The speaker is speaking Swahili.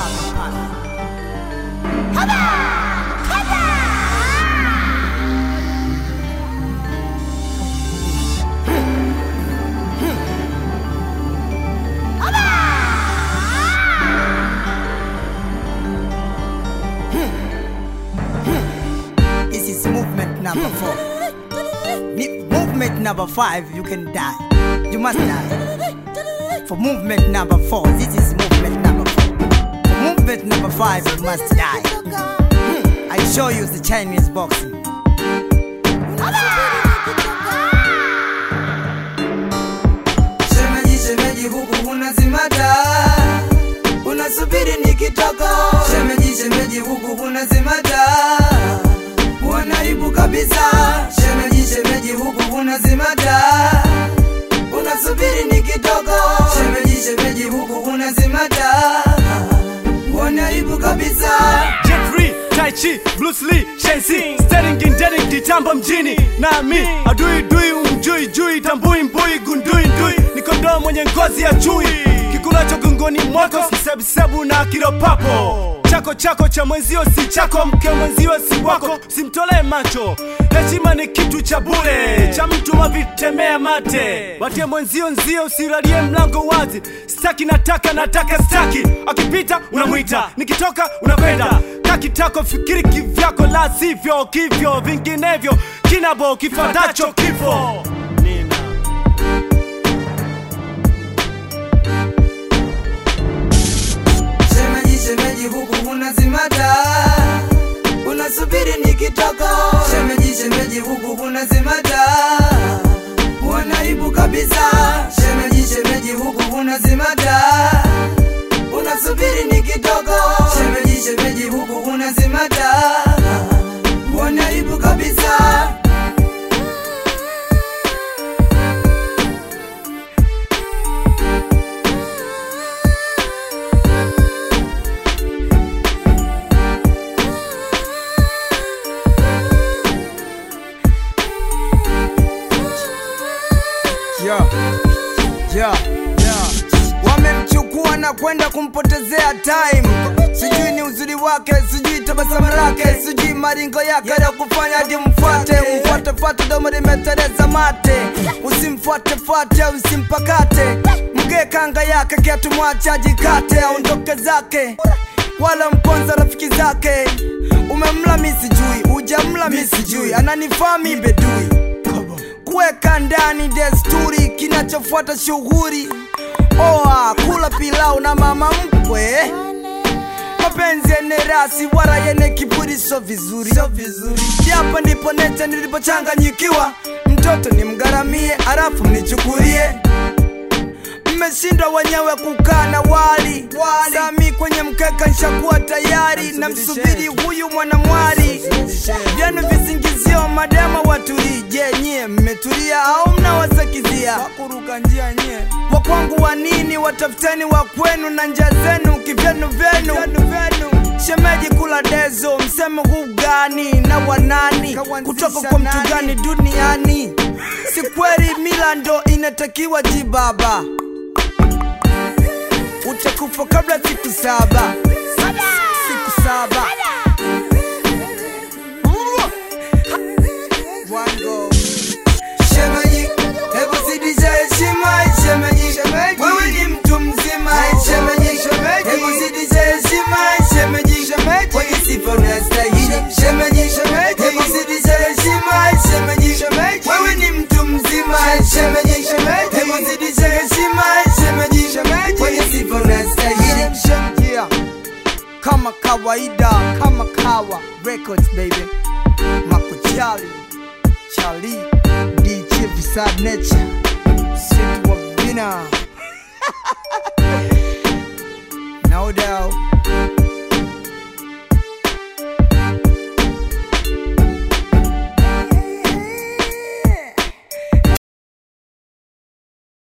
This is movement number four. Ni- Movement number five, you can die. You must die. For movement number four, this is movement number four. For movement number five, you must die. I show you the Chinese boxing. Shemeji, shemeji, huku unazimata, unasubiri nikitoka. Shemeji, shemeji, huku unazimata, wanaibu kabisa. Shemeji, shemeji, huku unazimata, unasubiri nikitoka. Shemeji, shemeji, huku unazimata, wanaibu kabisa. Jeffrey, Tai Chi, Bruce Lee, Shensi Sterling, Gindeling, kitambo mjini nami adui dui umjui jui tambui mbui gundui ndui ni kondoo mwenye ngozi ya chui kikulacho gongoni mwako kisebusebu na kiropapo chako chako cha mwenzio si chako mke mwenzio si wako simtolee macho heshima ni kitu cha bure cha mtu wavitemea mate watie mwenzio nzio usilalie mlango wazi staki nataka nataka staki akipita unamwita nikitoka unakwenda kakitako fikiri kivyako la sivyo kivyo vinginevyo kinabo kifatacho kifo Nina. Shemeji, shemeji, huku unazimata, unasubiri nikitoka. Shemeji, shemeji, huku unazimata, wanaibu kabisa. Shemeji, shemeji, huku unazimata, unasubiri nikitoka. Shemeji, shemeji, huku unazimata, wanaibu kabisa. Yeah. Yeah. Yeah. Wamemchukua na kwenda kumpotezea time, sijui ni uzuri wake, sijui tabasamu lake, sijui maringo yake ya kufanya hadi mfuate, mfuate fuate, domo limetereza mate, usimfuate fuate, usimpakate, mgee kanga yake, kiatu mwache ajikate, aondoke zake, wala mponza rafiki zake. Umemla mi sijui, ujamla mi sijui, ananifaa mi bedui kuweka ndani desturi, kinachofuata shughuli oa kula pilau na mama mkwe, mapenzi yene rasi wala yene kiburi, so vizuri, so vizuri. Hapa ndipo nete nilipochanganyikiwa, mtoto nimgaramie, alafu mnichukulie mmeshindwa wenyewe kukaa na wali sami kwenye mkeka nshakuwa tayari na msubiri huyu mwanamwali vyenu visingizio madema watulii je nyie mmetulia au mnawasakizia wakuruka njia nyie wakwangu wa nini watafuteni wa kwenu na njia zenu kivyenu vyenu shemeji kula dezo mseme huu gani na wanani kutoka kwa mtu gani duniani si kweli mila ndo inatakiwa jibaba utakufa kabla siku saba siku saba Wango. Shemeji, hebu zidisha heshima, shemeji. Wewe ni mtu mzima, shemeji. Hebu zidisha heshima, shemeji. Kwenye sifa unastahili, shemeji. Hebu zidisha heshima, shemeji. Wewe ni mtu mzima, shemeji. Hebu zidisha heshima, shemeji. Kwenye sifa unastahili. Yeah. kama kawaida kama kawa records baby makuchali chali dj visad nature situ wa vina no doubt